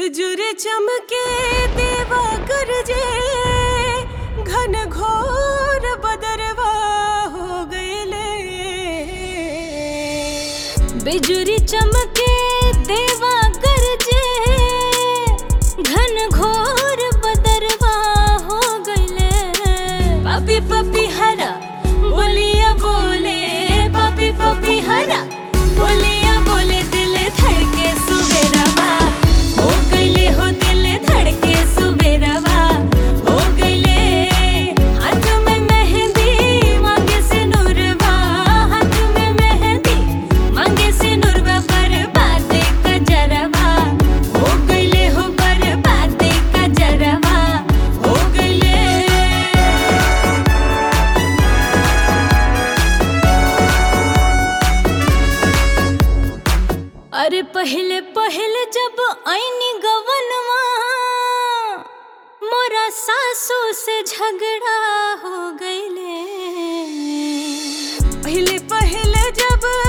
बिजुर चमके देवा गरजे घन घोर बदरवा हो गईले बिजुरी चमके देवा गरजे घन घोर बदरवा हो गईले पपी पपी हरा बोलिया बोले पपी पपी हरा बोलिया बोले दिल धड़के सुबेरवा हो गईले हो दिल धड़के सुबेरवा हो गईले हाथ में मेहंदी मांगे से नूरवा हाथ में मेहंदी मांगे से नूरवा पर बाते का जरवा हो गईले हो पर बाते का जरवा हो गईले अरे पहले पहले जब आईनी गवनवा मोरा सासू से झगड़ा हो गईले पहले पहले जब